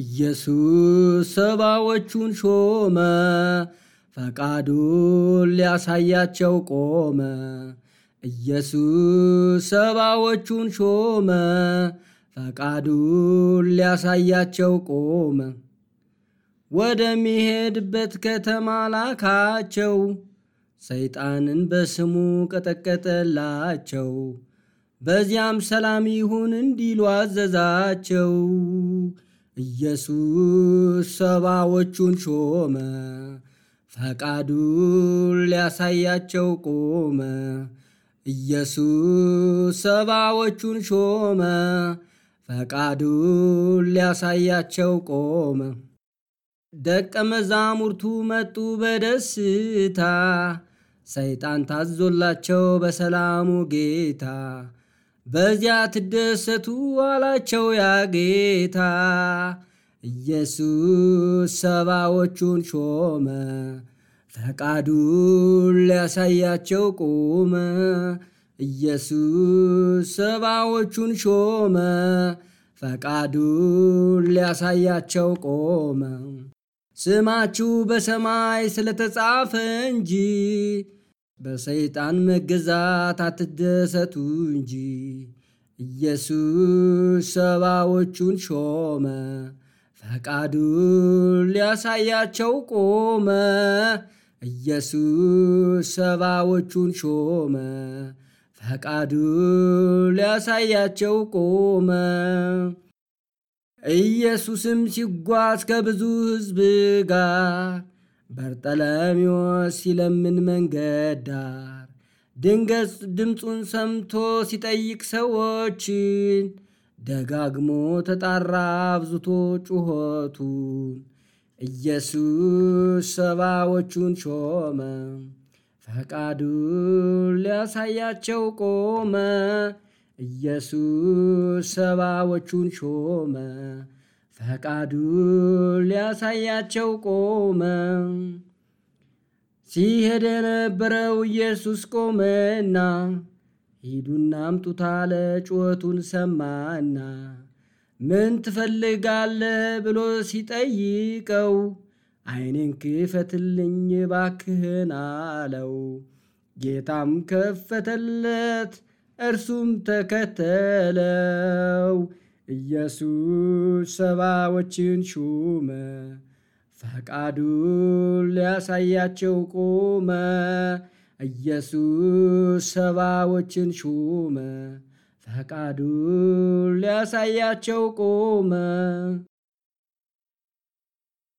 ኢየሱስ ሰባዎቹን ሾመ፣ ፈቃዱን ሊያሳያቸው ቆመ። ኢየሱስ ሰባዎቹን ሾመ፣ ፈቃዱን ሊያሳያቸው ቆመ። ወደሚሄድበት ከተማ ላካቸው፣ ሰይጣንን በስሙ ቀጠቀጠላቸው። በዚያም ሰላም ይሁን እንዲሉ አዘዛቸው። ኢየሱስ ሰባዎቹን ሾመ፣ ፈቃዱን ሊያሳያቸው ቆመ። ኢየሱስ ሰባዎቹን ሾመ፣ ፈቃዱን ሊያሳያቸው ቆመ። ደቀ መዛሙርቱ መጡ በደስታ ሰይጣን ታዞላቸው በሰላሙ ጌታ። በዚያ ትደሰቱ አላቸው ያ ጌታ። ኢየሱስ ሰባዎቹን ሾመ፣ ፈቃዱን ሊያሳያቸው ቆመ። ኢየሱስ ሰባዎቹን ሾመ፣ ፈቃዱን ሊያሳያቸው ቆመ። ስማችሁ በሰማይ ስለተጻፈ እንጂ በሰይጣን መገዛት አትደሰቱ እንጂ። ኢየሱስ ሰባዎቹን ሾመ፣ ፈቃዱን ሊያሳያቸው ቆመ። ኢየሱስ ሰባዎቹን ሾመ፣ ፈቃዱን ሊያሳያቸው ቆመ። ኢየሱስም ሲጓዝ ከብዙ ሕዝብ ጋር በርጠለሜዎስ ሲለምን መንገድ ዳር ድንገት ድምፁን ሰምቶ ሲጠይቅ ሰዎችን ደጋግሞ ተጣራ አብዝቶ ጩኸቱን። ኢየሱስ ሰባዎቹን ሾመ፣ ፈቃዱን ሊያሳያቸው ቆመ። ኢየሱስ ሰባዎቹን ሾመ፣ ፈቃዱን ሊያሳያቸው ቆመ። ሲሄድ የነበረው ኢየሱስ ቆመና ሂዱና አምጡት አለ። ጩኸቱን ሰማና ምን ትፈልጋለህ ብሎ ሲጠይቀው ዓይኔን ክፈትልኝ ባክህን አለው። ጌታም ከፈተለት፣ እርሱም ተከተለው። ኢየሱስ ሰባዎችን ሾመ፣ ፈቃዱን ሊያሳያቸው ቆመ። ኢየሱስ ሰባዎችን ሾመ፣ ፈቃዱን ሊያሳያቸው ቆመ።